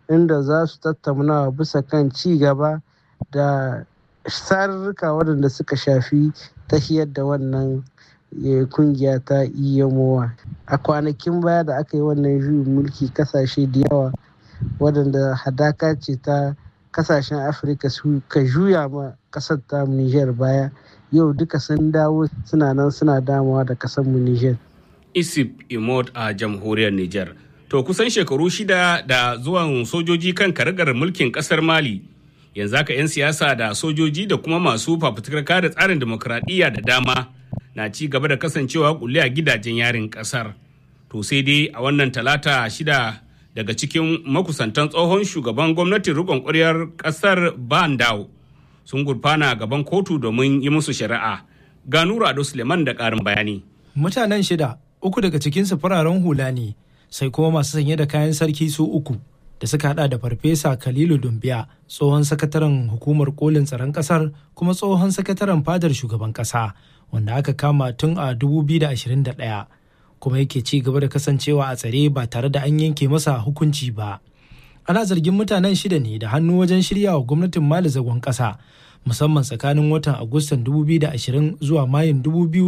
inda za su tattauna bisa kan ci gaba da tsarurruka waɗanda suka shafi tahiyar da wannan kungiya ta iyamowa a kwanakin baya da aka yi wannan juyin mulki kasashe da yawa waɗanda hadaka ce ta kasashen afirka ka juya ma ƙasar ta niger baya yau duka sun dawo suna nan suna damawa da ƙasar mu niger isip imot a jamhuriyar niger to kusan shekaru shida da zuwan sojoji kan karagar mulkin ƙasar mali yanzu haka 'yan siyasa da sojoji da kuma masu fafutukar kare tsarin demokradiyya da dama na ci gaba da kasancewa kulle a gidajen yarin kasar to sai dai a wannan talata shida daga cikin makusantan tsohon shugaban gwamnatin rikon ƙwaryar kasar bandau sun gurfana gaban kotu domin yi musu shari'a ga nura ado suleiman da ƙarin bayani mutanen shida uku daga cikinsu fararen hula ne sai kuma masu sanye da kayan sarki su uku da suka hada da farfesa Khalilu Dumbiya tsohon sakataren hukumar kolin tsaron kasar kuma tsohon sakataren fadar shugaban kasa wanda aka kama tun a 2021 kuma yake ci gaba da kasancewa a tsare ba tare da an yanke masa hukunci ba. Ana zargin mutanen shida ne da hannu wajen shirya wa gwamnatin Mali zagon kasa musamman tsakanin watan Agustan 2020 zuwa Mayun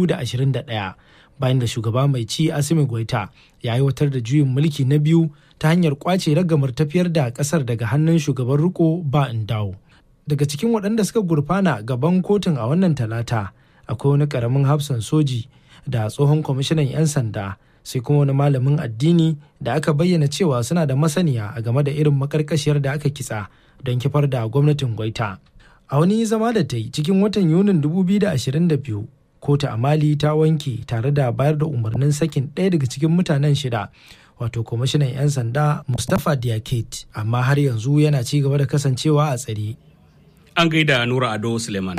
2021 bayan da shugaba mai ci Asimi Goita ya aiwatar da juyin mulki na biyu ta hanyar kwace ragamar tafiyar da kasar daga hannun shugaban riko ba dawo. Daga cikin waɗanda suka gurfana gaban kotun a wannan talata akwai wani ƙaramin hafsan soji da tsohon kwamishinan 'yan sanda sai kuma wani malamin addini da aka bayyana cewa suna da masaniya a game da irin makarkashiyar da aka kitsa don kifar da gwamnatin gwaita. A wani zama da ta yi cikin watan Yunin 2022 kotu a Mali ta wanke tare da bayar da umarnin sakin ɗaya daga cikin mutanen shida wato kwamishinan 'yan sanda mustapha diakate amma har yanzu yana ci gaba da kasancewa a tsare an gaida nura ado suleiman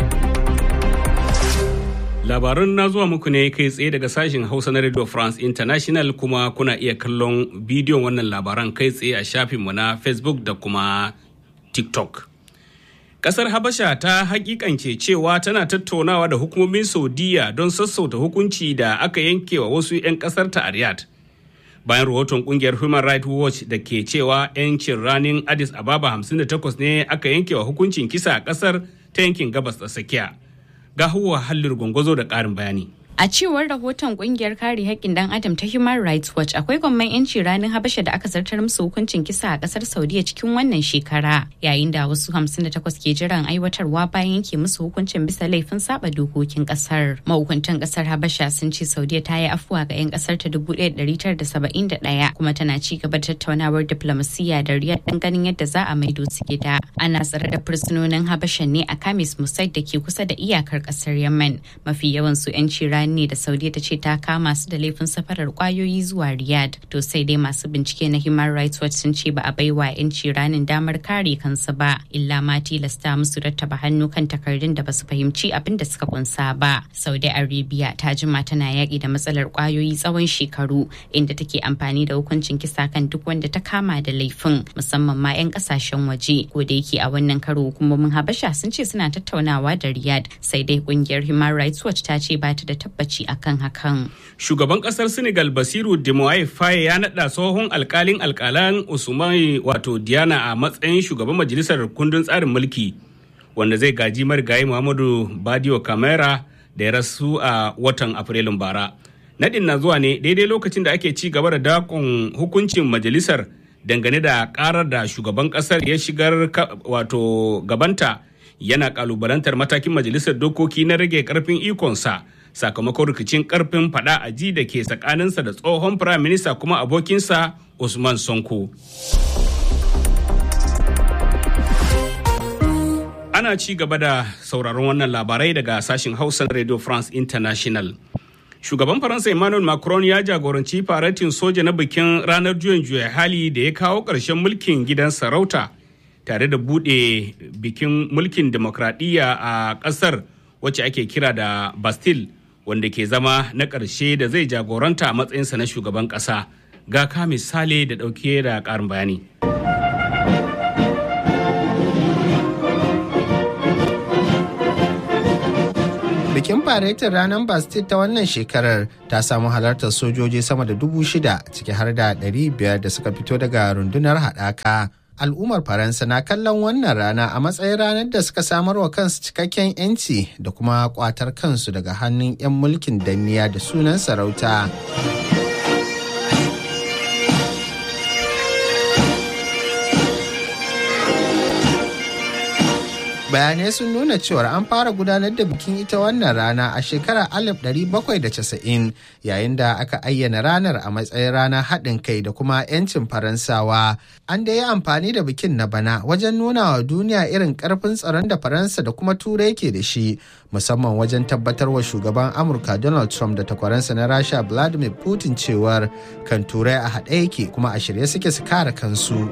labarun na zuwa muku ne kai tsaye daga sashen hausa na radio france international kuma kuna iya kallon bidiyon wannan labaran kai tsaye a shafinmu na facebook da kuma tiktok kasar habasha ta hakikance cewa tana tattaunawa da hukumomin saudiya don sassauta hukunci da aka yanke wa wasu 'yan kasar ta a riyadh bayan rahoton kungiyar human rights watch da ke cewa 'yancin ranin addis ababa 58 ne aka yanke wa hukuncin kisa a kasar ta yankin gabas da tsakiya ga huwa hallir gwangwazo da ƙarin bayani A cewar rahoton kungiyar kare haƙƙin dan Adam ta Human Rights Watch akwai gwamman 'yanci ranar Habasha da aka zartar musu hukuncin kisa a ƙasar Saudiya cikin wannan shekara yayin da wasu 58 ke jiran aiwatarwa bayan yanke musu hukuncin bisa laifin saba dokokin ƙasar. Mahukuntan ƙasar Habasha sun ce Saudiya ta yi afuwa ga 'yan ƙasar ta 1971 kuma tana ci gaba da tattaunawar diplomasiyya da Riyadh dan ganin yadda za a maido su gida. Ana tsare da fursunonin Habasha ne a Kamis Musaid da ke kusa da iyakar ƙasar Yemen. Mafi yawan su 'yanci rani ne da saudiya ta ce ta kama su da laifin safarar kwayoyi zuwa riyadh to sai dai masu bincike na human rights watch sun ce ba a baiwa 'yanci ranin damar kare kansu ba illa ma tilasta musu rattaba hannu kan takardun da basu fahimci abin da suka kunsa ba saudi arabia ta jima tana yaƙi da matsalar kwayoyi tsawon shekaru inda take amfani da hukuncin kisa kan duk wanda ta kama da laifin musamman ma 'yan kasashen waje ko da yake a wannan karo hukumomin habasha sun ce suna tattaunawa da riyadh sai dai kungiyar human rights watch ta ce ba ta da tabbaci akan hakan. Shugaban kasar Senegal Basiru Diomaye Faye ya naɗa tsohon alkalin alkalan Usman wato Diana a matsayin shugaban majalisar kundin tsarin mulki wanda zai gaji marigayi Muhammadu Badio Kamara da ya rasu a watan Afrilun bara. Naɗin na zuwa ne daidai lokacin da ake ci gaba da dakon hukuncin majalisar dangane da karar da shugaban kasar ya shigar wato gabanta yana kalubalantar matakin majalisar dokoki na rage karfin ikonsa sakamakon rikicin karfin fada a ji da ke tsakaninsa da tsohon firayim minista kuma abokinsa usman sonko ana ci gaba da sauraron wannan labarai daga sashen hausa radio france international shugaban faransa emmanuel macron ya jagoranci faratin soja na bikin ranar juyin juya hali da ya kawo ƙarshen mulkin gidan sarauta tare da buɗe bikin mulkin demokradiyya a ƙasar wacce ake kira da bastille wanda ke zama na ƙarshe da zai jagoranta a matsayinsa na shugaban ƙasa ga ka misali da ɗauke da ƙarin bayani. bikin faretin ranar bastille ta wannan shekarar ta samu halartar sojoji sama da dubu shida ciki har da ɗari biyar da suka fito daga rundunar haɗaka al'ummar faransa na kallon wannan rana a matsayin ranar da suka samar wa kansu cikakken 'yanci da kuma kwatar kansu daga hannun 'yan mulkin danniya da sunan sarauta bayanai sun nuna cewar an fara gudanar da bikin ita wannan rana a shekarar 1790 yayin da aka ayyana ranar a matsayin ranar haɗin kai da kuma 'yancin faransawa an da yi amfani da bikin na bana wajen nuna wa duniya irin karfin tsaron da faransa da kuma turai ke da shi musamman wajen tabbatar wa shugaban amurka donald trump da takwaransa na rasha vladimir putin cewar kan turai a haɗe yake kuma a shirye suke su kare kansu.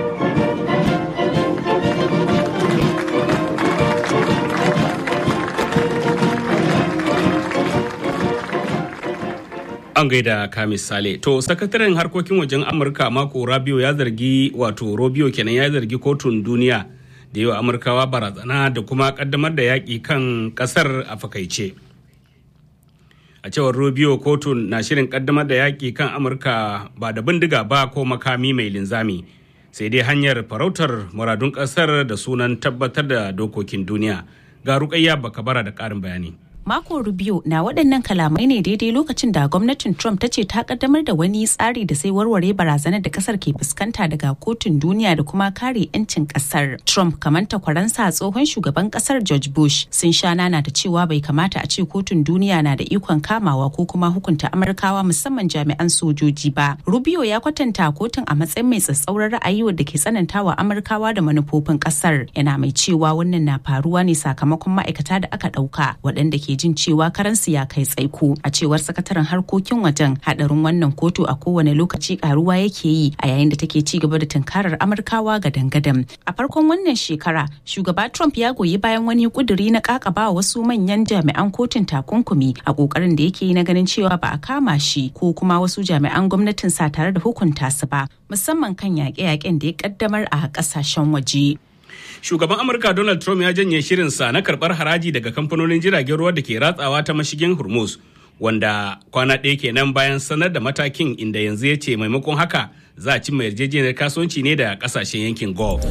An gaida Kamis Sale. To, sakataren harkokin wajen Amurka mako Rabio ya zargi wato Robio kenan ya zargi kotun duniya da yi wa Amurkawa barazana da kuma kaddamar da yaƙi kan ƙasar a fakaice. A cewar Rubio kotun na shirin kaddamar da yaƙi kan Amurka ba da bindiga ba ko makami mai linzami. Sai dai hanyar farautar muradun ƙasar da sunan tabbatar da dokokin duniya. Ga Rukayya Bakabara da ƙarin bayani. Marco Rubio na waɗannan kalamai ne daidai lokacin da gwamnatin Trump ta ce ta kaddamar da wani tsari da sai warware barazanar da kasar ke fuskanta daga kotun duniya da kuma kare 'yancin kasar. Trump kamar takwaransa tsohon shugaban kasar George Bush sun sha nana da cewa bai kamata a ce kotun duniya na da ikon kamawa ko kuma hukunta Amurkawa musamman jami'an sojoji ba. Rubio ya kwatanta kotun a matsayin mai tsatsauran ra'ayi wadda ke tsanantawa Amurkawa da manufofin kasar. Yana mai cewa wannan na faruwa ne sakamakon ma'aikata da aka ɗauka waɗanda ke jin cewa karansu ya kai tsaiko a cewar sakataren harkokin wajen hadarin wannan kotu a kowane lokaci karuwa yake yi a yayin da take ci gaba da tunkarar amurkawa ga dangadan a farkon wannan shekara shugaba trump ya goyi bayan wani kuduri na kakaba wasu manyan jami'an kotun takunkumi a kokarin da yake yi na ganin cewa ba a kama shi ko kuma wasu jami'an gwamnatin sa tare da hukunta su ba musamman kan yaƙe-yaƙen da ya kaddamar a ƙasashen waje. shugaban amurka donald trump ya janye shirinsa na karbar haraji daga kamfanonin jiragen ruwa da ke ratsawa ta mashigin hormuz wanda kwana ɗaya kenan bayan sanar da matakin inda yanzu ya ce maimakon haka za a cimma yarjejeniyar kasuwanci ne da kasashen yankin gulf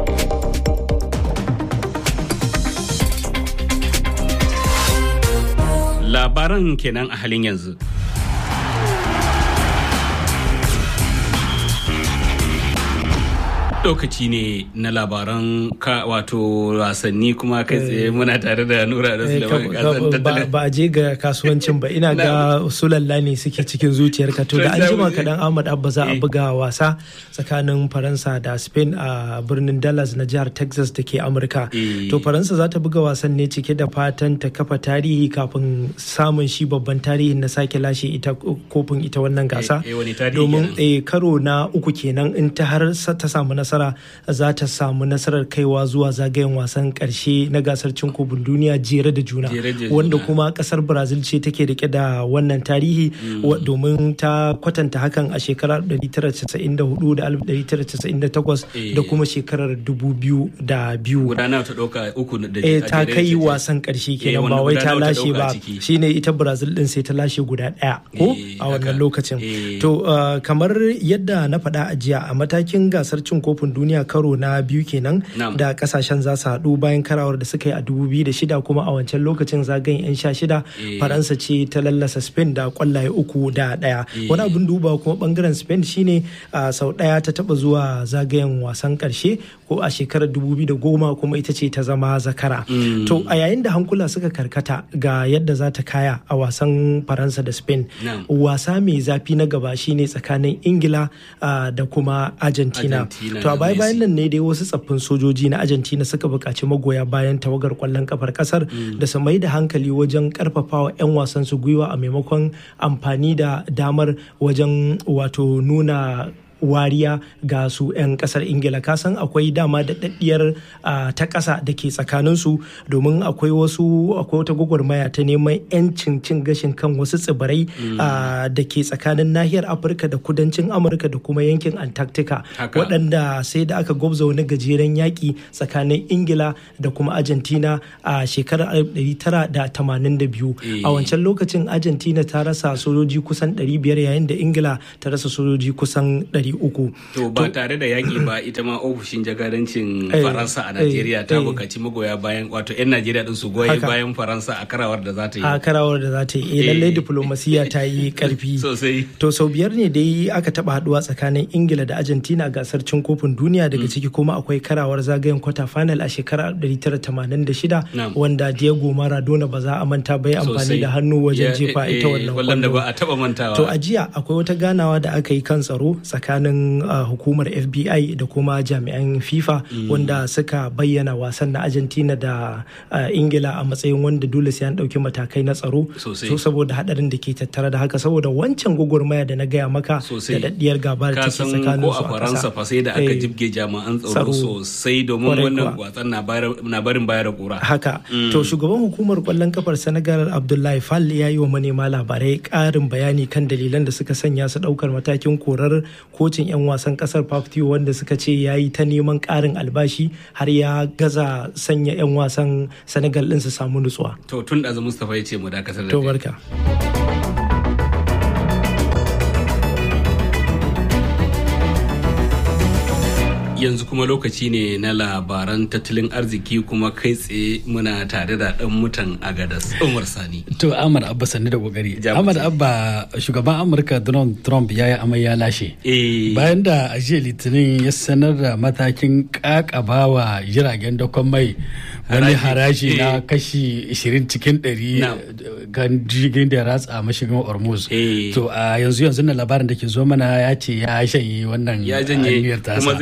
labaran kenan a halin yanzu lokaci ne na labaran ka wato wasanni kuma kai tsaye muna tare da nura da sulaiman ba a je ga kasuwancin ba ina ga sulalla ne suke cikin zuciyarka to da an jima kaɗan ahmad abba za a buga wasa tsakanin faransa da spain a birnin dallas na jihar texas da ke amurka to faransa za ta buga wasan ne cike da fatan ta kafa tarihi kafin samun shi babban tarihin na sake lashe ita kofin ita wannan gasa domin karo na uku kenan in ta har ta samu nasara nasara za ta samu nasarar kaiwa zuwa zagayen wasan karshe na gasar cin kofin duniya jere da juna wanda kuma kasar brazil ce take rike da wannan tarihi domin ta kwatanta hakan a shekarar 1994 da 1998 da kuma shekarar 2002 gudana ta dauka uku da eh ta kai wasan karshe kenan ba wai ta lashe ba shine ita brazil din sai ta lashe guda daya ko a wannan lokacin to kamar yadda na faɗa a jiya a matakin gasar cin kofin kofin duniya karo na biyu kenan da kasashen za su haɗu bayan karawar da suka yi a 2006 kuma a wancan lokacin zagayen 'yan sha shida faransa ce ta lallasa spain da kwallaye uku da ɗaya wani abin duba kuma bangaren spain shine sau ɗaya ta taɓa zuwa zagayen wasan ƙarshe ko a shekarar 2010 kuma ita ce ta zama zakara to a yayin da hankula suka karkata ga yadda za ta kaya a wasan faransa da spain wasa mai zafi na gaba shine tsakanin ingila da kuma argentina to a baya bayan nan ne dai wasu tsaffin sojoji na argentina suka buƙaci magoya bayan tawagar kwallon kafar kasar da su mai da hankali wajen karfafawa 'yan wasan su gwiwa a maimakon amfani da damar wajen wato nuna wariya ga su 'yan kasar ingila kasan akwai dama da daddiyar ta ƙasa da ke tsakaninsu domin akwai wasu akwai wata gwagwarmaya ta neman 'yancin cin gashin kan wasu tsibirai da ke tsakanin nahiyar afirka da kudancin amurka da kuma yankin antarctica waɗanda sai da aka gwabza wani gajeren yaƙi tsakanin ingila da kuma argentina a shekarar 1982 a wancan lokacin argentina ta rasa sojoji kusan 500 yayin da ingila ta rasa sojoji kusan 300 to ba tare da yaƙi ba ita ma ofishin jagadancin faransa a najeriya ta bukaci magoya bayan wato 'yan najeriya din su goyi bayan faransa a karawar da za ta yi a karawar da za ta yi lallai diplomasiya ta yi karfi sosai to sau biyar ne dai aka taba haduwa tsakanin ingila da argentina a gasar cin kofin duniya daga ciki kuma akwai karawar zagayen kwata final a shekarar 1986 wanda diego maradona ba za a manta bai amfani da hannu wajen jefa ita wannan kwallo ba a taba mantawa to a jiya akwai wata ganawa da aka yi kan tsaro tsakanin hukumar fbi da kuma jami'an fifa wanda suka bayyana wasan na argentina da ingila a matsayin wanda dole sai an dauki matakai na tsaro so saboda hadarin da ke tattare da haka saboda wancan gwagwarmaya da na gaya maka da daddiyar gaba da take tsakanin su a faransa fa sai da aka jibge jami'an tsaro sosai domin wannan wasan na barin bayar da kura haka to shugaban hukumar kwallon kafar senegal abdullahi fall ya yi wa manema labarai karin bayani kan dalilan da suka sanya su daukar matakin korar kocin 'yan wasan kasar Faftiyo wanda suka ce ya yi ta neman karin albashi har ya gaza sanya 'yan wasan senegal din su samu nutsuwa to tun da mustapha ya ce mu dakatar da to barka yanzu kuma lokaci ne na labaran tattalin arziki kuma kai tsaye muna tare da dan mutan agadas umar sani to amar abba sanni da kokari amar abba shugaban amurka donald trump ya yi amai ya lashe bayan da a jiya litinin ya sanar da matakin kakabawa jiragen dakon mai wani haraji na kashi 20 cikin 100 kan jirgin da ya ratsa mashigin hormuz to a yanzu yanzu na labarin da ke zo mana ya ce ya shanye wannan ya janye kuma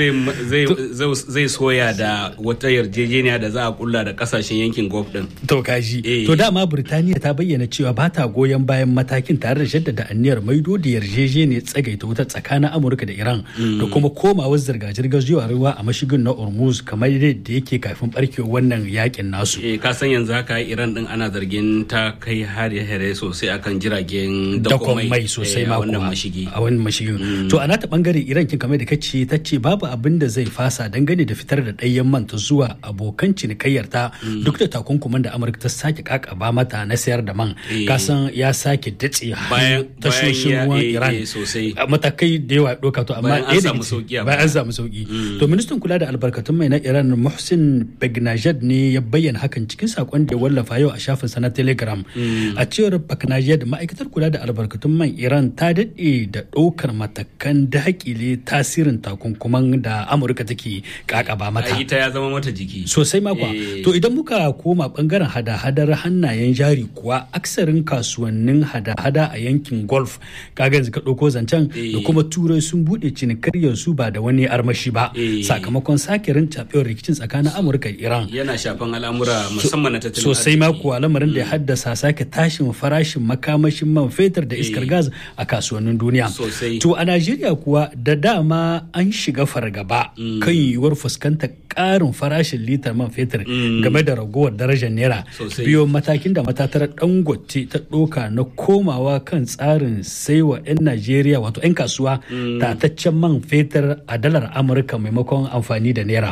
zai soya da wata yarjejeniya da za a kulla da kasashen yankin gulf din to kaji to dama birtaniya ta bayyana cewa ba ta goyon bayan matakin tare da jaddada anniyar maido da yarjejeniyar tsagaita wuta tsakanin amurka da iran da kuma komawar zirga-zirgar zuwa ruwa a mashigin na hormuz kamar yadda yake kafin barkewar wannan yakin nasu eh ka san yanzu haka iran din ana zargin ta kai hare-hare sosai akan jiragen dakon mai sosai ma a wannan mashigi a wannan mashigin to a nata bangare iran kin kamar da kace ta ce babu abin da zai fasa dangane da fitar da ɗayan man ta zuwa abokan cinikayyar ta duk da takunkuman da amurka ta sake kakaba mata na sayar da man kasan ya sake datse tashoshin ruwan iran matakai da yawa doka to amma bayan an samu sauki to ministan kula da albarkatun mai na iran muhsin begnajad ne ya bayyana hakan cikin sakon da ya wallafa yau a shafin sa na telegram a cewar begnajad ma'aikatar kula da albarkatun man iran ta daɗe da ɗaukar matakan dakile tasirin takunkuman da amurka take kakaba mata ita ya zama mata jiki sosai makwa to idan muka koma bangaren hada-hadar hannayen jari kuwa aksarin kasuwannin hada-hada a yankin golf kaga yanzu ka ɗauko zancen da kuma turai sun buɗe cinikaryar su ba da wani armashi ba sakamakon sake rincaɓewar rikicin tsakanin amurka da iran yana shafan al'amura musamman na tattalin sosai ma kuwa lamarin da ya haddasa sake tashin farashin makamashin man fetur da iskar gas a kasuwannin duniya to a najeriya kuwa da dama an shiga fargaba kan yiwuwar fuskantar ƙarin farashin litar man fetur game da ragowar darajar naira biyo matakin da matatar dangote ta ɗoka na komawa kan tsarin saiwa 'yan najeriya wato 'yan kasuwa tataccen man fetur a dalar amurka maimakon amfani da naira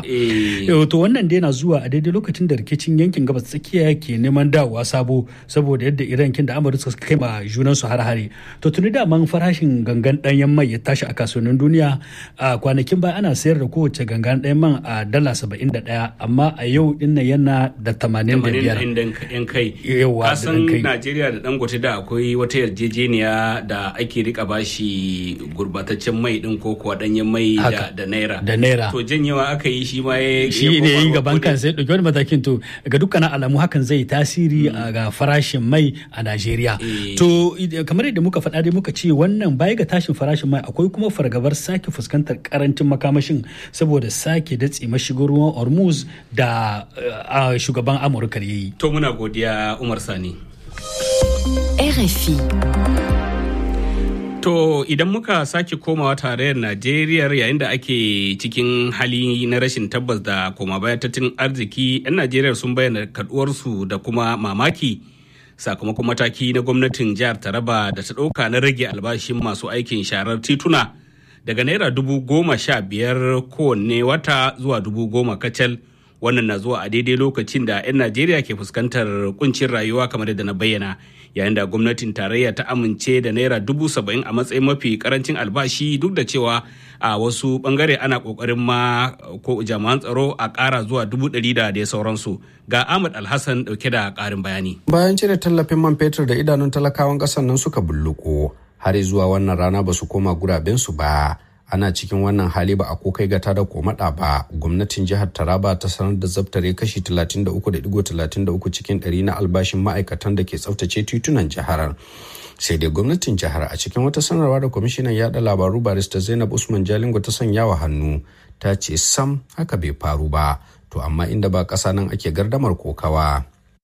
to wannan dai na zuwa a daidai lokacin da rikicin yankin gabas tsakiya ke neman dawowa sabo saboda yadda iran kin da amurka suka kai ma junansu har hari to tuni daman farashin gangan ɗanyen mai ya tashi a kasuwannin duniya a kwanakin baya ana sayar da kowace gangan ɗayan man a dala saba'in da ɗaya amma a yau dinnan yana da tamanin da biyar yan kai yawa kasan najeriya da dangote da akwai wata yarjejeniya da ake rika bashi gurbataccen mai din ko kuwa danyen mai da naira da naira to janyewa aka yi shi ma ya shi ne yi gaban kan sai dauki wani matakin to ga dukkanin alamu hakan zai tasiri ga farashin mai a najeriya to kamar yadda muka faɗa dai muka ce wannan baya ga tashin farashin mai akwai kuma fargabar sake fuskantar karancin makamashin saboda sake datse mashigin ruwan hormuz da shugaban amurka ya yi to muna godiya umar sani RFI To idan muka sake komawa tarayyar Najeriya yayin da ake cikin hali na rashin tabbas da koma bayan tattalin arziki 'yan Najeriya sun bayyana kaduwarsu da kuma mamaki sakamakon mataki na gwamnatin jihar Taraba da ta ɗauka na rage albashin masu aikin sharar tituna daga naira dubu goma sha biyar kowanne wata zuwa dubu goma kacal wannan na zuwa a daidai lokacin da 'yan najeriya ke fuskantar kuncin rayuwa kamar yadda na bayyana yayin da gwamnatin tarayya ta amince da naira dubu saba'in a matsayin mafi karancin albashi duk da cewa a wasu bangare ana kokarin ma ko jami'an tsaro a kara zuwa dubu ɗari da dai sauransu ga ahmad alhassan dauke da karin bayani bayan cire tallafin man fetur da idanun talakawan ƙasar nan suka bulluko har zuwa wannan rana ba su koma gurabensu ba ana cikin wannan hali ba a ko kai gata da komada ba gwamnatin jihar taraba ta sanar da zabtare kashi 33.33 cikin 100 na albashin ma'aikatan da ke tsaftace titunan jihar sai dai gwamnatin jihar a cikin wata sanarwa da kwamishinan yada labaru barista zainab usman jalingo ta sanya wa hannu ta ce sam haka bai faru ba to amma inda ba ƙasa nan ake gardamar kokawa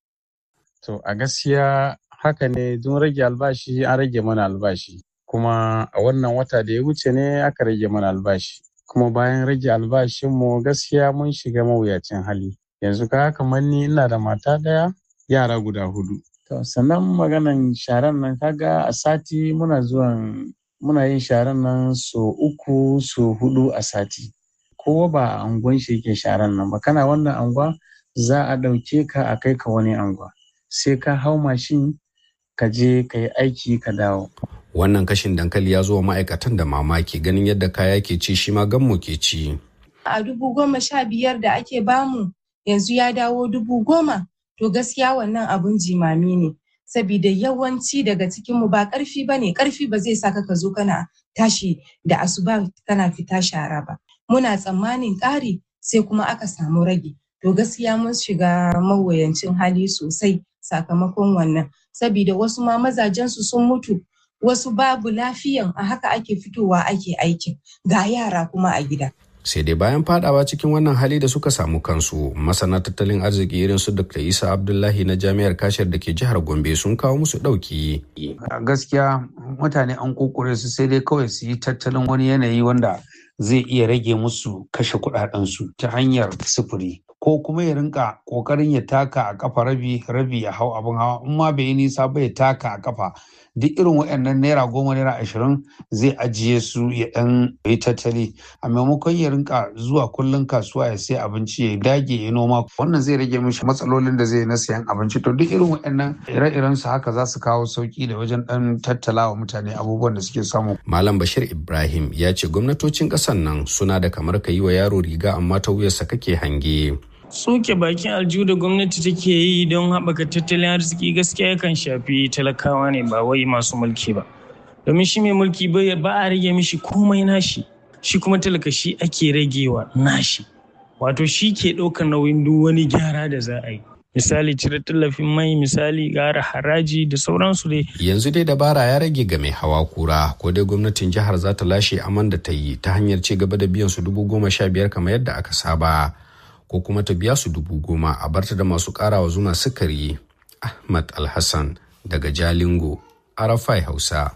to a gaskiya haka ne don rage albashi an rage mana albashi kuma a wannan wata da ya wuce ne aka rage mana albashi kuma bayan rage albashinmu gaskiya mun shiga mawuyacin hali yanzu ka kamar ni ina da mata ɗaya yara guda hudu to sannan maganan sharan nan kaga a sati muna zuwan muna yin sharan nan so uku so hudu a sati kowa ba a anguwan shi yake sharan nan ba kana wannan anguwa za a ɗauke ka a kai ka wani anguwa sai ka hau mashin ka je ka yi aiki ka dawo wannan kashin dankali ya zo wa ma'aikatan da mamaki ganin yadda kaya ke ci shi ma gammo ke ci. A dubu goma sha biyar da ake bamu yanzu ya dawo dubu goma to gaskiya wannan abun jimami ne. Sabida yawanci daga cikinmu ba ƙarfi ba ne ƙarfi ba zai saka ka zo kana tashi da asuba kana fita shara ba. Muna tsammanin ƙari sai kuma aka samu rage. To gaskiya mun shiga mawuyancin hali sosai sakamakon wannan. Sabida wasu ma mazajensu sun mutu wasu babu lafiyan a haka ake fitowa ake aikin ga yara kuma a gida. sai dai bayan fadawa cikin wannan hali da suka samu kansu masana tattalin arziki irin su dr isa abdullahi na jami'ar kashar da ke jihar gombe sun kawo musu dauki gaskiya mutane an kokore su sai dai kawai su yi tattalin wani yanayi wanda zai iya rage musu kashe kudadensu ta hanyar sufuri ko kuma ya rinka kokarin ya taka a kafa rabi rabi ya hau abin hawa in ma bai yi nisa ba ya taka a kafa duk irin waɗannan naira goma naira ashirin zai ajiye su ya ɗan yi tattali a maimakon ya rinka zuwa kullum kasuwa ya sai abinci ya dage ya noma wannan zai rage mishi matsalolin da zai na sayan abinci to duk irin waɗannan ire-iren su haka za su kawo sauki da wajen ɗan tattala wa mutane abubuwan da suke samu. Malam Bashir Ibrahim ya ce gwamnatocin ƙasar nan suna da kamar ka yi wa yaro riga amma ta wuyarsa kake hange. soke bakin aljihu da gwamnati take yi don haɓaka tattalin arziki gaskiya yakan shafi talakawa ne ba wai masu mulki ba domin shi mai mulki ba a rage mishi komai nashi shi kuma talaka shi ake ragewa nashi wato shi ke ɗaukar nauyin duk wani gyara da za a yi misali cire tallafin mai misali ƙara haraji da sauransu dai yanzu dai dabara ya rage ga mai hawa kura ko dai gwamnatin jihar za ta lashe aman da ta yi ta hanyar ci gaba da biyan su dubu goma sha biyar kamar yadda aka saba ko kuma ta biya su dubu goma a barta da masu karawa zuma sukari ahmad alhassan daga jalingo arafai hausa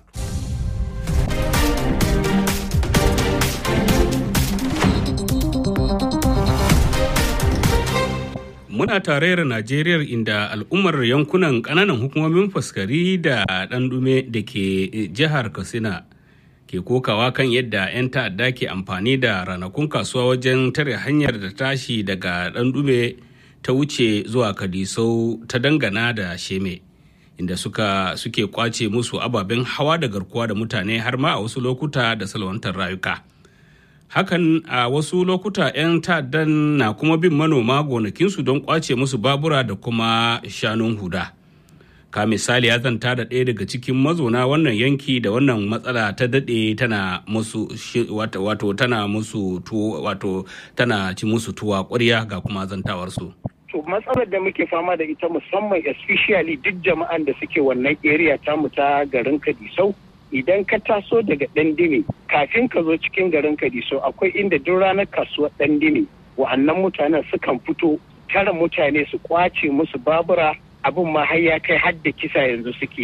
muna tarayyar najeriya inda al'ummar yankunan kananan hukumomin faskari da ɗandume da ke jihar katsina ke kokawa kan yadda 'yan ta'adda ke amfani da ranakun kasuwa wajen tare hanyar da tashi daga ɗandume ta wuce zuwa kadisau ta dangana da sheme inda suka suke kwace musu ababen hawa da garkuwa da mutane har ma a wasu lokuta da salwantar rayuka hakan a wasu lokuta 'yan ta'addan na kuma bin manoma gonakinsu don kwace musu babura da kuma shanun huda. ka misali ya zanta da ɗaya daga cikin mazauna wannan yanki da wannan matsala ta daɗe tana musu wato tana musu wato tana ci musu tuwa ƙwarya ga kuma zantawarsu. To matsalar da muke fama da ita musamman especially duk jama'an da suke wannan area tamu ta garin Kadisau idan ka taso daga ɗandime kafin ka zo cikin garin Kadisau akwai inda duk ranar kasuwar ɗandime wa'annan mutanen sukan fito tara mutane su kwace musu babura abin ma har ya kai har da kisa yanzu suke yi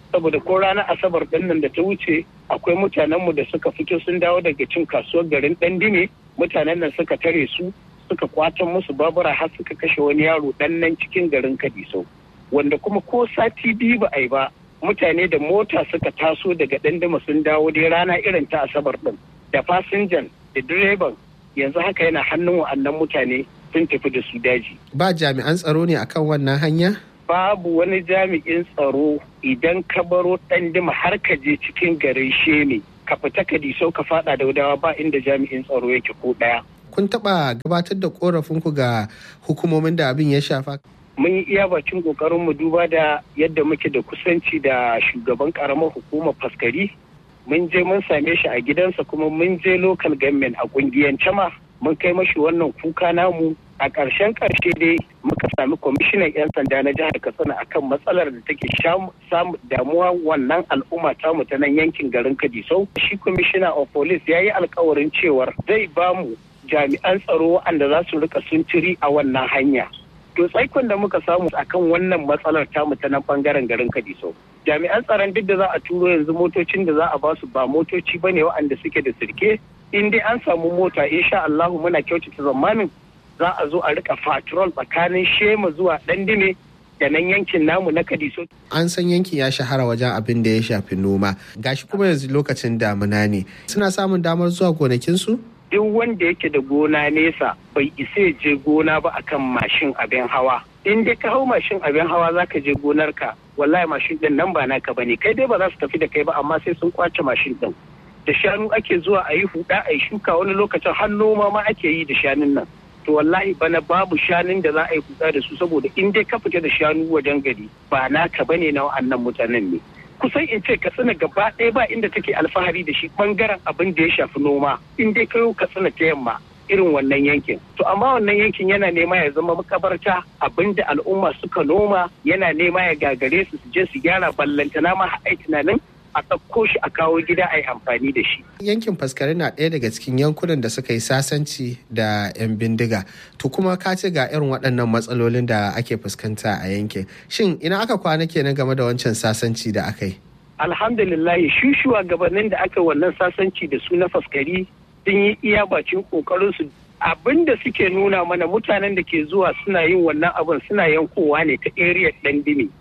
saboda ko ranar asabar ɗin nan da ta wuce akwai mutanenmu da suka fito sun dawo daga cin kasuwar garin ɗandime mutanen nan suka tare su suka kwatan musu babura har suka kashe wani yaro ɗan nan cikin garin kadisau wanda kuma ko sati biyu ba a yi ba mutane da mota suka taso daga ɗandima sun dawo dai rana irin ta asabar ɗin da fasinjan da direban yanzu haka yana hannun wa'annan mutane sun tafi da su daji ba jami'an tsaro ne akan wannan hanya babu wani jami'in tsaro idan ka baro ɗandima har ka je cikin garin sheme ka fita ka diso ka fada da wadawa ba inda jami'in tsaro yake ko ɗaya. kun taɓa gabatar da korafinku ga hukumomin da abin ya shafa mun yi iya bakin kokarin mu duba da yadda muke da kusanci da shugaban karamar hukumar faskari mun je mun same shi a gidansa kuma mun je local government a kungiyance ma mun kai mashi wannan kuka namu a ƙarshen ƙarshe dai muka sami kwamishinan 'yan sanda na jihar katsina akan matsalar da take samu damuwa wannan al'umma tamu ta nan yankin garin kadisau shi kwamishina of police ya yi alkawarin cewar zai ba mu jami'an tsaro waɗanda za su rika suntiri a wannan hanya to tsaikon da muka samu akan wannan matsalar tamu ta nan bangaren garin kadiso jami'an tsaron duk da za a turo yanzu motocin da za a ba su ba motoci ba ne waɗanda suke da sirke in dai an samu mota insha Allahu muna kyautata zamanin za a zo a rika patrol tsakanin shema zuwa dandime da nan yankin namu na kadiso an san yankin ya shahara wajen abin da ya shafi noma gashi kuma yanzu lokacin damuna ne suna samun damar zuwa gonakinsu duk wanda yake da gona nesa bai isa ya je gona ba akan mashin abin hawa in dai ka hau mashin abin hawa zaka je gonarka wallahi mashin din nan ba naka bane kai dai ba za su tafi da kai ba amma sai sun kwace mashin din da shanu ake zuwa a yi huda a yi shuka wani lokacin har noma ma ake yi da shanun nan to wallahi bana babu shanun da za a yi huda da su saboda in dai ka fita da shanu wajen gari ba naka bane na wa'annan mutanen ne kusan in ce katsina gaba ɗaya ba inda take alfahari da shi bangaren abin da ya shafi noma in dai kayo katsina ta yamma irin wannan yankin to amma wannan yankin yana nema ya zama makabarta abin da al'umma suka noma yana nema ya gagare su su je su gyara ballantana ma ai tunanin a ɗauko shi a kawo gida a yi amfani da shi. Yankin faskari na ɗaya daga cikin yankunan da suka yi sasanci da 'yan bindiga. To kuma ka ce ga irin waɗannan matsalolin da ake fuskanta a yankin. Shin ina aka kwana kenan game da wancan sasanci da aka yi? Alhamdulillah shi shugabannin da aka wannan sasanci da su na faskari sun yi iya bakin ƙoƙarinsu abin da suke nuna mana mutanen da ke zuwa suna yin wannan abin suna yankowa ne ta area ɗan dimi.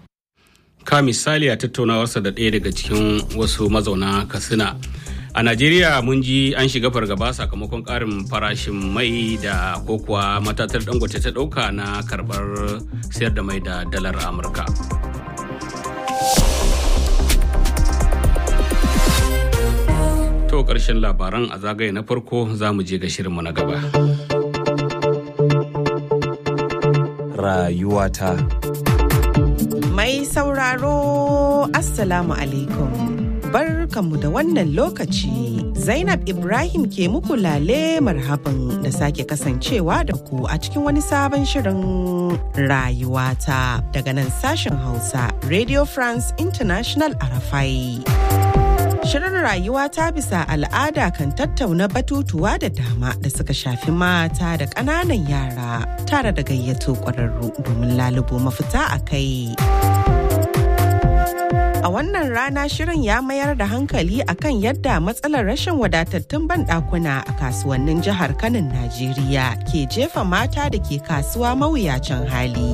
ka misali a tattaunawarsa da ɗaya daga cikin wasu mazauna katsina a najeriya mun ji an shiga fargaba sakamakon ƙarin farashin mai da ko kuwa matatar dangote ta ɗauka na karɓar sayar da mai da dalar amurka to ƙarshen labaran a zagaye na farko za mu je ga shirinmu na gaba rayuwata Mai sauraro Assalamu alaikum. Barkanmu da wannan lokaci. Zainab Ibrahim ke muku lale marhaban da sake kasancewa da ku a cikin wani sabon shirin rayuwata daga nan sashen Hausa Radio France International Arafai. Shirin rayuwa ta bisa al'ada kan tattauna batutuwa da dama da suka shafi mata da ƙananan yara tare da gayyato ƙwararru domin lalubo mafita a kai. A wannan rana shirin ya mayar da hankali akan yadda matsalar rashin wadatattun banɗakuna a kasuwannin jihar Kanin Najeriya ke jefa mata da ke kasuwa mawuyacin hali.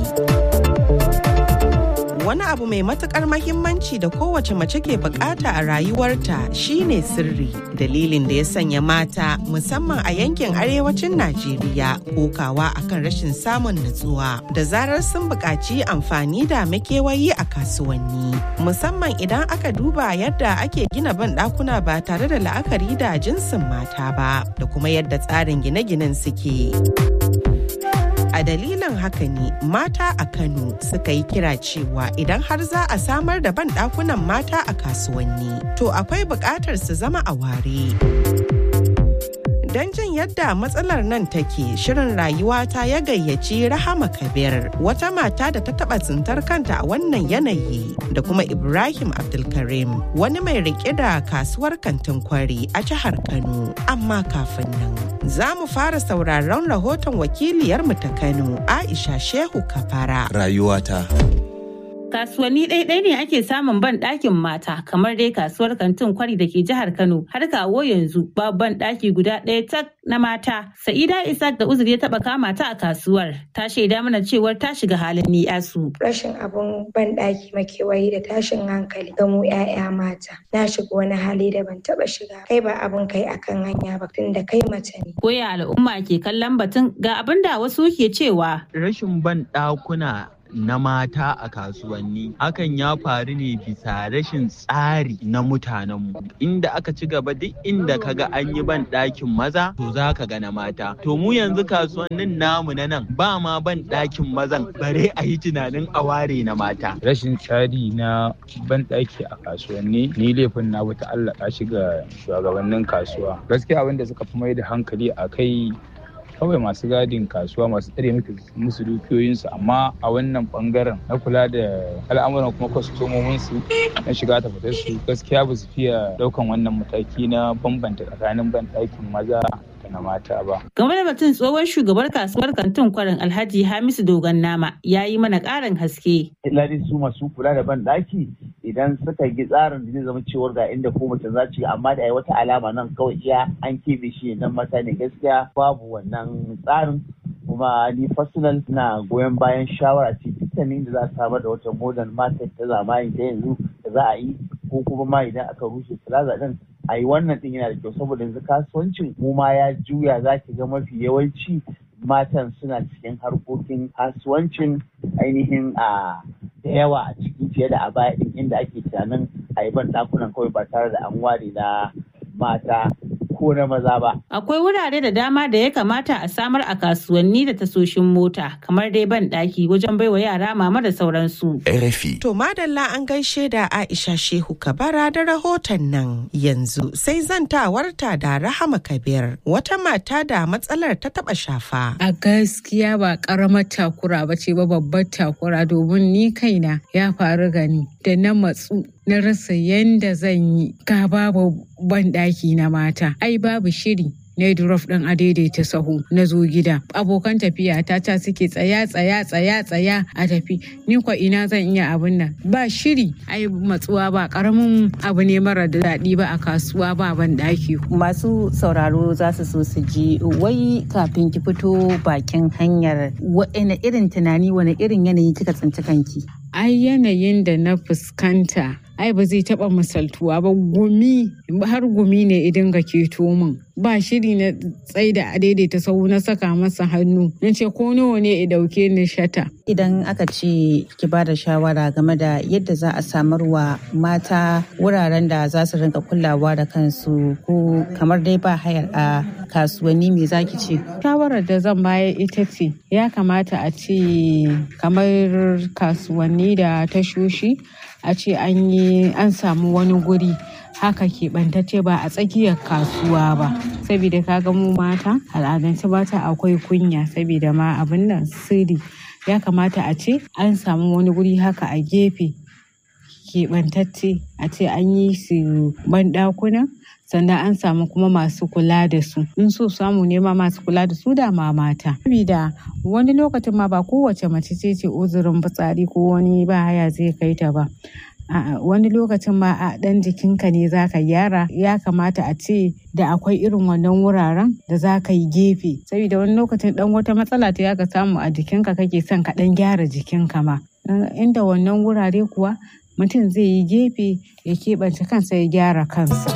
wani abu mai matukar mahimmanci da kowace mace ke bukata a rayuwarta shine sirri dalilin da ya sanya mata musamman a yankin arewacin najeriya kokawa akan rashin samun natsuwa da zarar sun buƙaci amfani da makewayi a kasuwanni musamman idan aka duba yadda ake gina banɗakuna ba tare da la'akari da jinsin mata ba da kuma yadda tsarin gine-ginen suke. A dalilin haka ne mata a Kano suka yi kira cewa idan har za a samar da banɗakunan mata a kasuwanni, to akwai buƙatar su zama a ware. Don jin yadda matsalar nan take shirin rayuwa ta ya gayyaci Rahama Kabir wata mata da ta taɓa tsintar kanta a wannan yanayi da kuma Ibrahim Abdulkarim wani mai rike da kasuwar kantin kwari a jihar Kano. Amma kafin nan za mu fara sauraron rahoton wakiliyarmu ta Kano Aisha Shehu Kafara. Rayuwata. kasuwanni ɗaiɗai ne ake samun ban ɗakin mata kamar dai kasuwar kantin kwari da ke jihar Kano har kawo yanzu babu ban ɗaki guda ɗaya tak na mata. Sa'ida Isaac da uzuri ya taɓa kama ta a kasuwar ta shaida mana cewar ta shiga halin ni'asu. Rashin abun ban ɗaki makewayi da tashin hankali ga mu 'ya'ya mata. Na shiga wani hali da ban taɓa shiga kai ba abun kai akan hanya ba tun da kai mace ne. Koya al'umma ke kallon batun ga abin da wasu ke cewa. Rashin ban ɗakuna na mata a kasuwanni hakan ya faru ne bisa rashin tsari na mutanenmu inda aka ci gaba duk inda kaga an yi ban ɗakin maza to za ka ga na mata to mu yanzu kasuwannin namu na nan ba ma ban ɗakin mazan bare a yi tunanin a ware na mata rashin tsari na ban ɗaki a kasuwanni ni laifin na wata allaka shi ga shugabannin kasuwa gaskiya abin da suka fi mai da hankali a kai kawai masu gadin kasuwa masu tsare musu dukiyoyinsu amma a wannan bangaren na kula da al'amuran kuma kwastomominsu na shiga ta su gaskiya ba su fiye daukan wannan mataki na bambanta tsakanin banɗakin maza da na mata ba. Game da batun tsohon shugabar kasuwar kantin kwarin Alhaji Hamisu Dogon Nama ya yi mana ƙarin haske. Ladi su masu kula da banɗaki idan suka yi tsarin da zai zama cewar ga inda ko mace za ci amma da ai wata alama nan kawai iya an kebe shi nan mata ne gaskiya babu wannan tsarin kuma ni personal na goyon bayan shawara ce dukkanin da za a samar da wata modern market ta zamani ta yanzu da za a yi ko kuma ma idan aka rushe plaza din a yi wannan din yana da kyau saboda yanzu kasuwancin mu ma ya juya za ki ga mafi yawanci matan suna cikin harkokin kasuwancin ainihin a da yawa a ciki fiye da a baya din inda ake tunanin a yi ban ɗakunan kawai ba tare da an ware na mata ko na maza ba. Akwai wurare da dama da ya kamata a samar a kasuwanni da tasoshin mota kamar dai ban ɗaki wajen baiwa yara mama da sauransu. RFI. To madalla an gaishe da Aisha Shehu Kabara da rahoton nan yanzu sai zantawarta da Rahama Kabir wata mata da matsalar ta taba shafa. A gaskiya ba karamar takura ba ce ba babbar takura domin ni kaina ya faru gani da na matsu na rasa yanda zan yi ga babu banɗaki na mata ai babu shiri na drop ɗin a daidaita sahu na zo gida abokan tafiya ta ta suke tsaya tsaya tsaya tsaya a tafi ni kwa ina zan iya abin nan ba shiri ai matsuwa ba karamin abu ne mara daɗi ba a kasuwa ba ban ɗaki masu sauraro za su so su ji wai kafin ki fito bakin hanyar wani irin tunani wani irin yanayi kika tsinci kanki ai yanayin da na fuskanta ai ba zai taba misaltuwa ba gumi har gumi ne idan ga keto min ba shiri na tsai da daidaita sau na saka masa hannu na ce ko nawa ne ya dauke ni shata idan aka ce ki ba da shawara game da yadda za a samar wa mata wuraren da za su rinka kulawa da kansu ko kamar dai ba hayar a kasuwanni me zaki ce shawarar da zan bayar ita ce ya kamata a ce kamar kasuwanni da tashoshi a ce an yi an samu wani guri haka keɓantacce ba a tsakiyar kasuwa ba saboda kaga mu mata al'adance mata akwai kunya saboda ma abin nan sirri ya kamata a ce an samu wani guri haka a gefe keɓantacce a ce an yi su banɗakuna sannan an samu kuma masu kula da su in so samu nema masu kula da su da ma mata saboda wani lokacin ma ba kowace mace ce ce uzurin fitsari ko wani ba haya zai kai ta ba A'a wani lokacin ma a ɗan jikinka ne za ka gyara ya kamata a ce da akwai irin wannan wuraren da za ka yi gefe saboda wani lokacin ɗan wata matsala ta ya ka samu a jikinka kake son ka ɗan gyara jikinka ma inda wannan wurare kuwa mutum zai yi gefe ya keɓance kansa ya gyara kansa.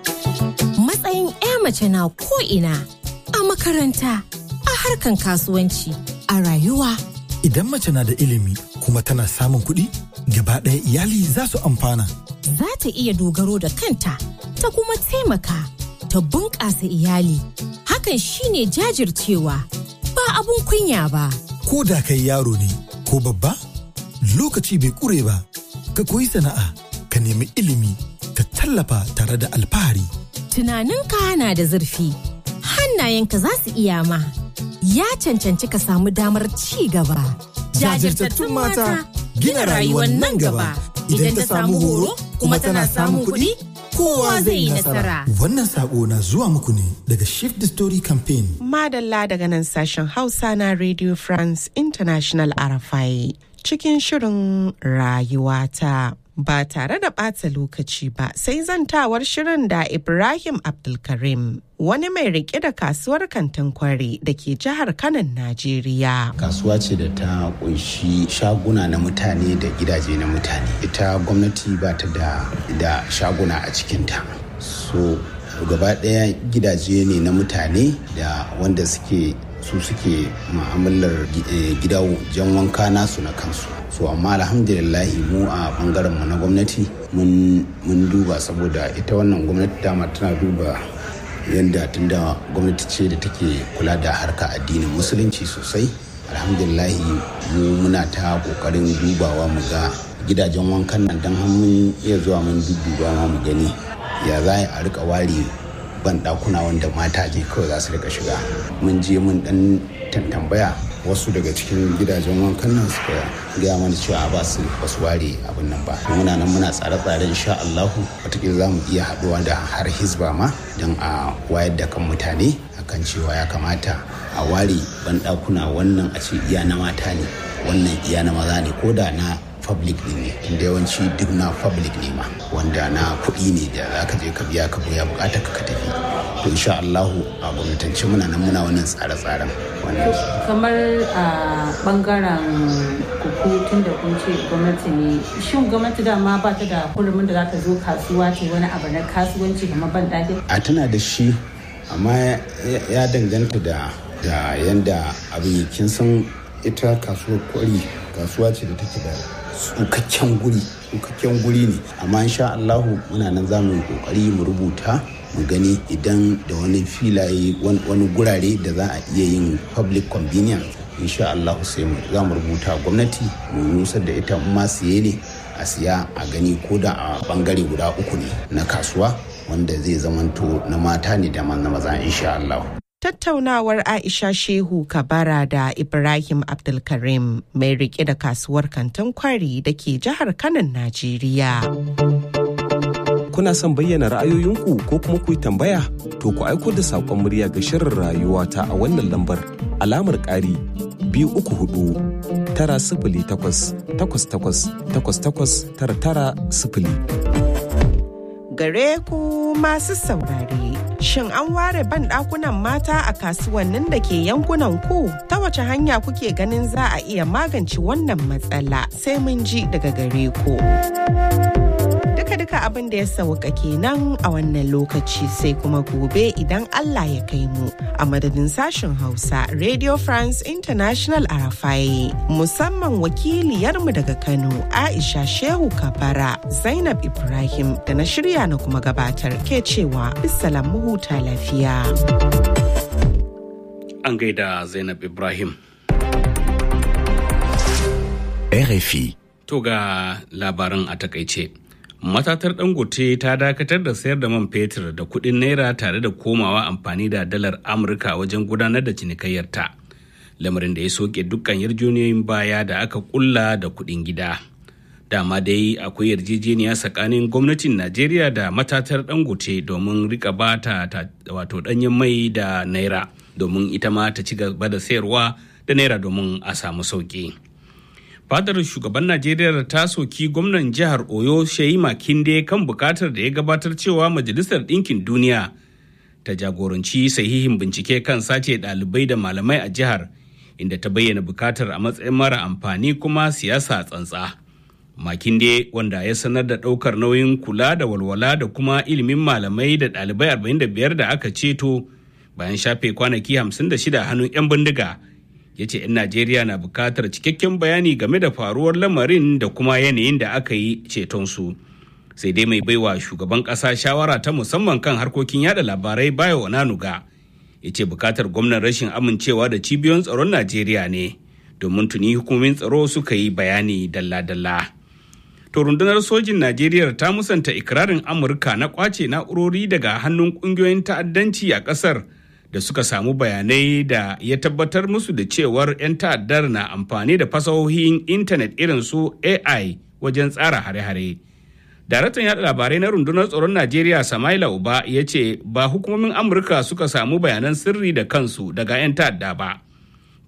Matsayin 'ya mace na ko'ina a makaranta a harkan kasuwanci a rayuwa. Idan mace na da ilimi kuma tana samun kuɗi, gaba ɗaya iyali za su amfana. Za ta iya dogaro da kanta, ta kuma taimaka, ta bunƙasa iyali. Hakan shine jajircewa, ba abun kunya ba. Ko da kai yaro ne, ko babba, lokaci bai ƙure ba, ka koyi sana'a, ka nemi ilimi, ka tallafa tare da alfahari. Tunaninka na da zurfi, hannayenka za su iya ma. Ya cancanci ka samu damar ci gaba. Jajirtattun mata gina rayuwar nan gaba. Idan ta samu horo kuma tana samun kuɗi, kowa zai yi nasara. Wannan sako na zuwa muku ne daga Shift the Story Campaign. Madalla daga nan sashen Hausa na Radio France International RFI. cikin shirin rayuwata. Ba tare da ɓata lokaci ba sai zantawar shirin da Ibrahim Abdulkarim wani mai rike da kasuwar kantin kwari da ke jihar Kanan Najeriya. Kasuwa ce da ta kunshi shaguna na mutane da gidaje na mutane. Ita gwamnati ba ta da shaguna a cikinta. So gaba ɗaya gidaje ne na mutane da wanda suke su suke ma'amalar gidajen wanka nasu na kansu so amma alhamdulillahi mu a bangaren mu na gwamnati mun duba saboda ita wannan gwamnati dama tana duba yadda tunda gwamnati ce da take kula da harka addinin musulunci sosai alhamdulillahi mu muna ta kokarin dubawa mu ga gidajen wankan nan don mun iya zuwa mun duba ma mu gani ya za a rika ware ban dakuna wanda mata je kawai za su rika shiga mun je mun dan tambaya wasu daga cikin gidajen wankan nan suka gaya mana cewa ba su basu ware abin nan ba muna nan muna tsare-tsare insha Allahu wataƙila za mu iya haɗuwa da har hizba ma don a wayar da kan mutane akan cewa ya kamata a ware ban dakuna wannan a ce iya na mata ne wannan iya na maza ne ko da na public ne inda yawanci duk na public ne ma wanda na kuɗi ne da za ka je ka biya ka biya bukatar ka tafi to insha Allahu a gwamnatance muna nan muna wannan tsare-tsaren kamar a bangaren kuku tun da kun ce gwamnati ne shin gwamnati dama ba ta da hurumin da za ta zo kasuwa ce wani abu na kasuwanci kamar ban a tana da shi amma ya danganta da da yanda abin kin san ita kasuwar kwari kasuwa ce da take da tsukakken guri tsukakken guri ne amma insha Allahu muna nan za mu yi kokari mu rubuta mu gani idan da wani filaye wani gurare da za a iya yin public convenience insha Allahu sai mu za mu rubuta gwamnati mu nusar da ita ma siye ne a siya a gani ko da a bangare guda uku ne na kasuwa wanda zai zamanto na mata ne da na maza insha Allah. Tattaunawar Aisha Shehu Kabara da Ibrahim Abdulkarim mai rike da kasuwar kantin kwari da ke jihar Kanan Najeriya. Kuna son bayyana ra'ayoyinku ko kuma ku yi tambaya? To ku aiko da saƙon murya ga shirin rayuwa ta a wannan lambar alamar ƙari biyu uku hudu tara sifili takwas takwas takwas takwas takwas tara tara sifili. gare ku masu saurare. Shin an ware ban ɗakunan mata a kasuwannin da ke yankunan ku? Ta wace hanya kuke ganin za a iya magance wannan matsala sai mun ji daga gare ku. Duka-duka abin da ya sauka kenan a wannan lokaci sai kuma gobe idan Allah ya kai mu a madadin sashen Hausa Radio France International Arafai musamman wakiliyarmu daga Kano Aisha Shehu Kabara Zainab Ibrahim da na shirya na kuma gabatar ke cewa bisalam huta lafiya. An gaida Zainab Ibrahim. RFI. To ga labaran a takaice. Matatar Dangote ta dakatar da sayar da man fetur da kuɗin naira tare da komawa amfani da dalar Amurka wajen gudanar da cinikayyarta. Lamarin da ya soke dukkan yarjejeniyoyin baya da aka kulla da kuɗin gida. dama dai akwai yarjejeniya tsakanin gwamnatin najeriya da matatar dangote domin rika bata wato danyen mai da naira domin ita ma ta ci gaba da sayarwa da naira domin a samu sauki fadar shugaban najeriya ta soki gwamnan jihar oyo shehi makinde kan bukatar da ya gabatar cewa majalisar ɗinkin duniya ta jagoranci sahihin bincike kan sace ɗalibai da malamai a jihar inda ta bayyana bukatar a matsayin mara amfani kuma siyasa tsantsa. Makinde wanda ya sanar da ɗaukar nauyin kula da walwala da kuma ilimin malamai da ɗalibai 45 da aka ceto bayan shafe kwanaki 56 hannun 'yan bindiga ya ce 'yan Najeriya na bukatar cikakken bayani game da faruwar lamarin da kuma yanayin da aka yi cetonsu. Sai dai mai baiwa shugaban ƙasa shawara ta musamman kan harkokin yada labarai bayo Onanuga ya ce bukatar gwamnan rashin amincewa da cibiyoyin tsaron Najeriya ne domin tuni hukumomin tsaro suka yi bayani dalla-dalla. To rundunar sojin Najeriya ta musanta ikirarin Amurka na kwace na'urori daga hannun kungiyoyin ta'addanci a ƙasar da suka samu bayanai da ya tabbatar musu da cewar 'yan ta'addar na amfani da fasahohin intanet irin su AI wajen tsara hare-hare. Daraktan yaɗa labarai na rundunar tsaron Najeriya Samaila Uba ya ce ba hukumomin Amurka suka samu bayanan sirri da kansu daga 'yan ta'adda ba.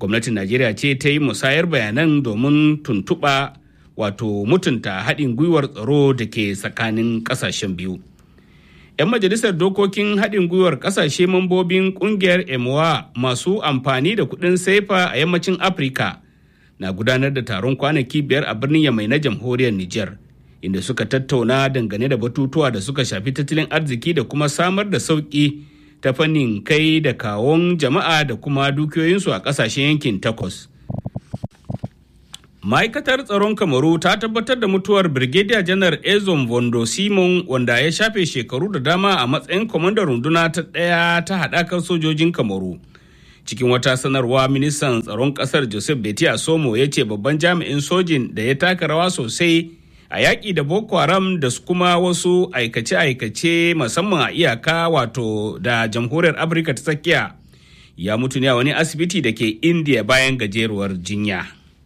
gwamnatin najeriya ce ta yi musayar bayanan domin tuntuɓa wato mutunta haɗin gwiwar tsaro da ke tsakanin ƙasashen biyu 'yan majalisar dokokin haɗin gwiwar ƙasashe mambobin ƙungiyar emowa masu amfani da kuɗin saifa a yammacin afirka na gudanar da taron kwanaki biyar a birnin yamai na jamhuriyar niger inda suka tattauna dangane da batutuwa da suka shafi tattalin arziki da kuma samar da sauƙi ta fannin kai da kawon jama'a da kuma dukiyoyinsu a ƙasashen yankin takwas ma'aikatar tsaron kamaru ta tabbatar da mutuwar brigadier janar ezon vondo simon wanda ya shafe shekaru da dama a matsayin kwamandan runduna ta ɗaya ta haɗakar sojojin kamaru cikin wata sanarwa ministan tsaron ƙasar joseph beti asomo ya ce babban jami'in sojin da ya taka rawa sosai a yaƙi da boko haram da kuma wasu aikace-aikace musamman a iyaka wato da jamhuriyar afirka ta tsakiya ya mutu ne a wani asibiti da ke indiya bayan gajeruwar jinya.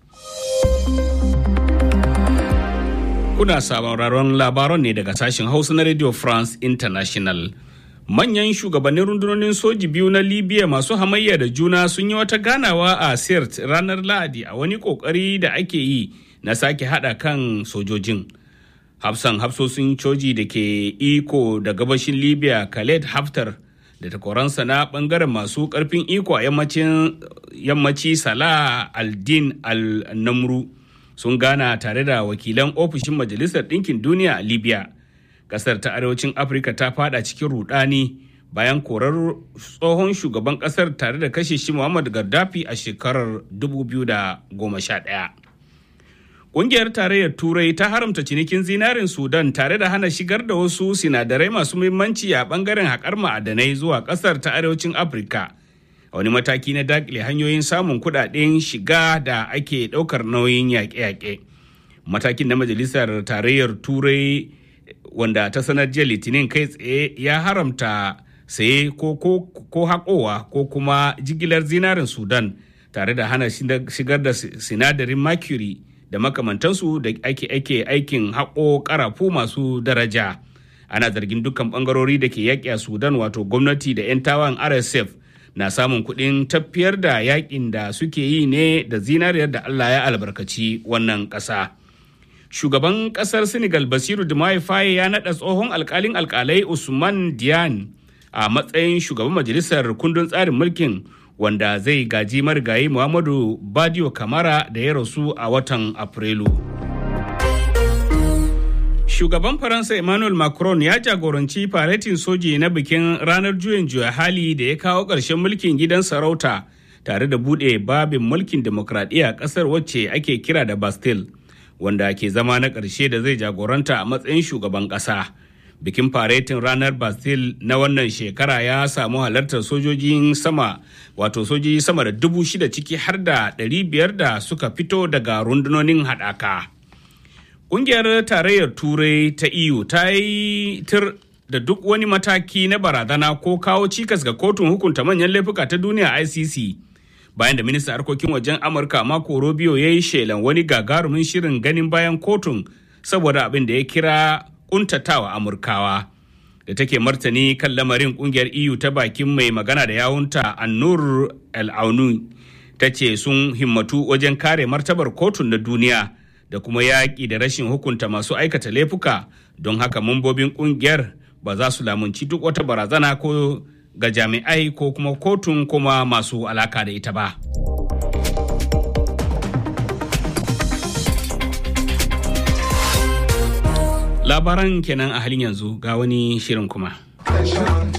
Kuna sauraron labaran ne daga sashen Hausa na Radio France International. Manyan shugabannin rundunonin soji biyu na Libya masu hamayya da juna sun yi wata ganawa a Sirt ranar Lahadi a wani kokari da ake yi na sake hada kan sojojin. Hafsan hafsosin coji da ke iko da gabashin Libya Khaled Haftar da takwaransa na bangaren masu karfin iko a yammaci Salah al-Din al-Namru. sun gana tare da wakilan ofishin majalisar ɗinkin duniya a libya ƙasar ta arewacin afirka ta fada cikin rudani bayan korar tsohon shugaban ƙasar tare da kashe shi muhammad gaddafi a shekarar 2011 Ƙungiyar tarayyar Turai ta haramta cinikin zinarin Sudan tare da hana shigar da wasu sinadarai masu muhimmanci a ɓangaren haƙar ma'adanai zuwa ƙasar ta arewacin Afirka. a wani mataki na dakile hanyoyin samun kudaden shiga da ake daukar nauyin yaƙe-yaƙe matakin na majalisar tarayyar turai wanda ta sanar jiya litinin kai tsaye ya haramta saye ko haƙowa ko kuma jigilar zinarin sudan tare da hana shigar da sinadarin mercury da makamantansu da ake ake aikin haƙo ƙarafu masu daraja ana zargin dukkan ɓangarori da ke yaƙi a sudan wato gwamnati da 'yan tawan rsf na samun kuɗin tafiyar da yakin da suke yi ne da zinariyar da Allah ya albarkaci wannan ƙasa. Shugaban ƙasar Senegal Basiru Diomaye Faye ya naɗa tsohon alkalin alkalai Usman Dian a matsayin shugaban majalisar kundin tsarin mulkin wanda zai gaji marigayi Muhammadu Badio Kamara da ya rasu a watan Afrilu. Shugaban Faransa Emmanuel Macron ya jagoranci faretin soji na bikin ranar juyin juya hali da ya kawo ƙarshen mulkin gidan sarauta tare da buɗe babin mulkin demokradiyya ƙasar wacce ake kira da Bastille, wanda ke zama na ƙarshe da zai jagoranta a matsayin shugaban ƙasa. Bikin faretin ranar Bastille na wannan shekara ya samu halartar sojojin sama wato sojoji sama da dubu shida ciki har da ɗari biyar da suka fito daga rundunonin haɗaka. Ƙungiyar tarayyar Turai ta EU ta yi tir da duk wani mataki na barazana ko kawo cikas ga kotun hukunta manyan laifuka ta duniya ICC bayan da ministan harkokin wajen Amurka Marco Rubio ya yi shelan wani gagarumin shirin ganin bayan kotun saboda abin da ya kira kuntatawa Amurkawa. Da take martani kan lamarin ƙungiyar EU ta bakin mai magana da yawunta Annur El-Aunu ta ce sun himmatu wajen kare martabar kotun na duniya. da kuma yaƙi da rashin hukunta masu aikata laifuka don haka mambobin ƙungiyar ba za su lamunci duk wata barazana ko ga jami'ai ko kuma kotun kuma masu alaka da ita ba. Labaran kenan a halin yanzu ga wani shirin kuma.